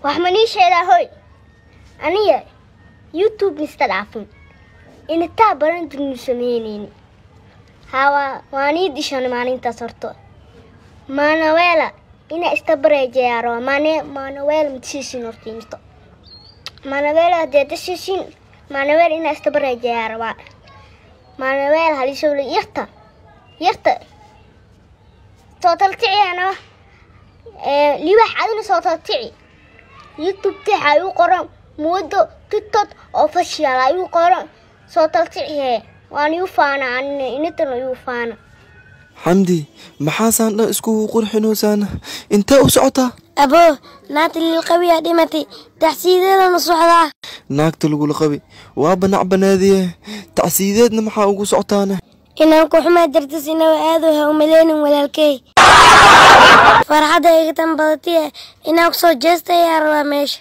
wax ma nii sheegaa hoy aniga youtube mista dhaafin initaa baran durnu samaynayni hawa waa nii dishan maalintaas horto maanaweela ina istabareejeyaaro mane maanaweela matisiisin horta imsto maanaweela hadee dasiisin maanaweel ina istabareejeyaarabaa maanaweel halisowle yarta yarta sootalticiana libax adina sootaltici youtube tix ayuu qoran muwado tiktok official ayuu qoran sootalticihe waan iu faana anina initan ayuu faana xamdi maxaasaan dhan iskugu qurxinoosaana intee u socotaa abo naagta lilqabiyaa dhimatay taxsiideedana socdaa naagta lagula qabi waa banac banaadiye tacsiideedna maxaa ugu socotaana inaan ku xumaa dartas inawa aado ha umaleynin walaalkey farxadda iga tan badatiye inaan kusoo jeesta ayaa rabaa meesha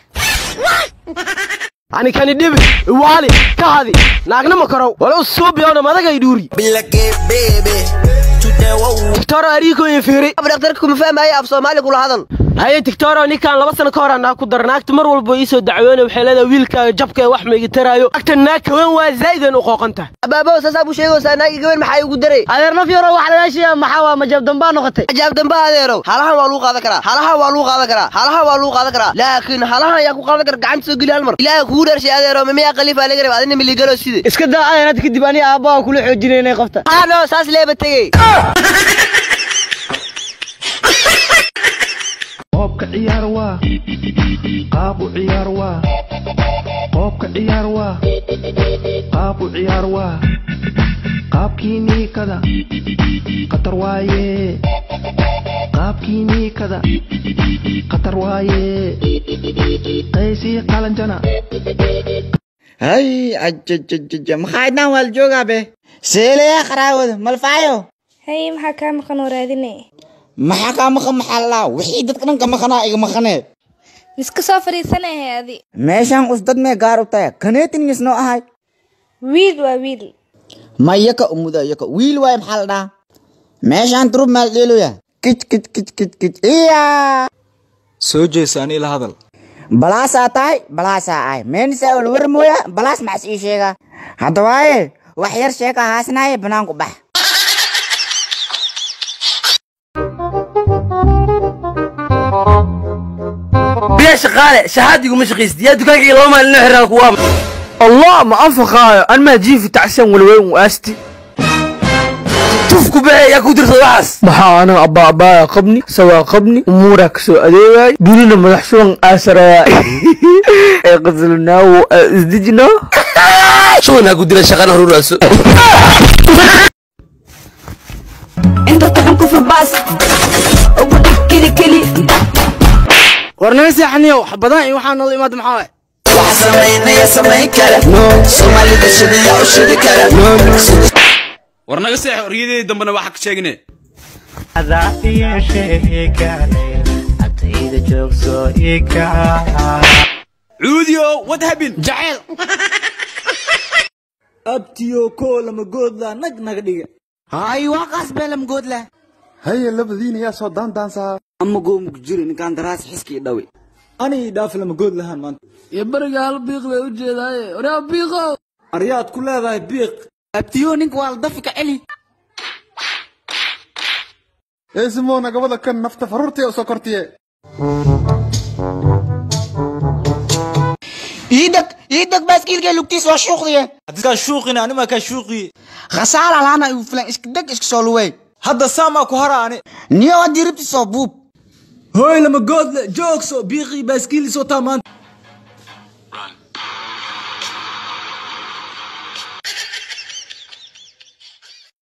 ani kani dhibi iwaali ka hadi naagnama karow wala u suubiyona madagay dhuuri tigtoro ariikoyin fiiri dhakhtarka kuma fahmaayo af soomaali kula hadal haye tigtoro ninkaan laba sano ka hor anaa ku dara naagta mar walba iisoo dacwoona waxay leedahay wiilkaaga jabka ee wax maiga taraayo agta naag kawan waa zaa'idan u qooqan tahay abaabow saasaa buu sheegaysaa naagi gabar maxaa igu daray adeer naf yaro wax lagaashiya maxaa waa majab dambaa noqotay ajaab damba adeerow halahan waa lagu qaadan karaa halahan waa lagu qaadan karaa halahan waa lagu qaadan karaa laakiin halahan ayaa ku qaadan kara gacanta soo geli hal mar ilaaha kugu dharshay adeerow mimiyaa khaliifaa laga raba adina miligalo side iska daa adeer hadda kadib ani aabbaha kula xoojinaynay qofta haano saas leeba tegey qoobka ciyaar waa qaab u ciyaar waa qoobka ciyaar waa qaab u ciyaar waa qaabkii niikada qatar waaye qaabkii niikada qatar waaye qaysii qalanjana hay ajajajaja maxaydnaan waa la joogaa be seeleyaa qaraawada malfaayo hay maxaa kaa maqan oo raadinay maxaa kaa maqan maxaa lalaa wixii dadka dhan ka maqanaa iga maqanee miska soo fadhiisanahay adi meeshaan us dad mee gaar u tahay kaneetin misnoo ahay wiil waa wiil ma yaka umuda yaka wiil waaye maxaa la dhahaa meeshaan turub maal dheeloya kij kij kij kij kij iya soo jeesa ani la hadal balaasaa tahay balaasaa ahay meenisa ol war mooya balaas maxas ii sheegaa hadda waaye wax yar sheeka haasnaaye banaanku bax biya shaqaale shahaadigu shaqaysid yaa dukaankayga laba maalin noo xiraan kuwaa allah ma anfaqaayo an maa jiifi tacsan walweyn u aasti tuf ku baxee yaa ku dirsada waxaas maxaa anaga abbaa abbaaya qabni sawaa qabni umuuraa kasoo adeegaay dunina madax shuban aasaraya ee qaslnaawo isdijno shubanaa ku dila shaqana horuraaso warnaga seexaniyo wax badan iyo waxaa nala imaada maxaa waay war naga seex oryadeedii dambena waxa ka sheegne cuudiyo what happened jaceyl abtiyo koo lama goodla nag naga dhiga hay waaqaas bee lama goodla haye labadiina yaa soo daandaansaa ama goomuk jiri ninkaan daraas xiskii dhawi ani dhaaf lama good lahaan maanta iyo beriga hal biiq bay u jeedaaye oraa biiqow aryaad ku leedahay biiq abtiyo ninka waa la dafi ka celi eesimoona gabada kan nafta faruurtay u soo kortiye iidag iidag baaskiilkee lugtiis waa shuuqdiye adiskaa shuuqina animaa kaa shuuqiye khasaala laana igu filan iska deg iska soo luwey hadda saamaa ku hara ani niyo haddii ribti soo buub hooy lama goodle joogso biiqii baaskiilis wataa maanta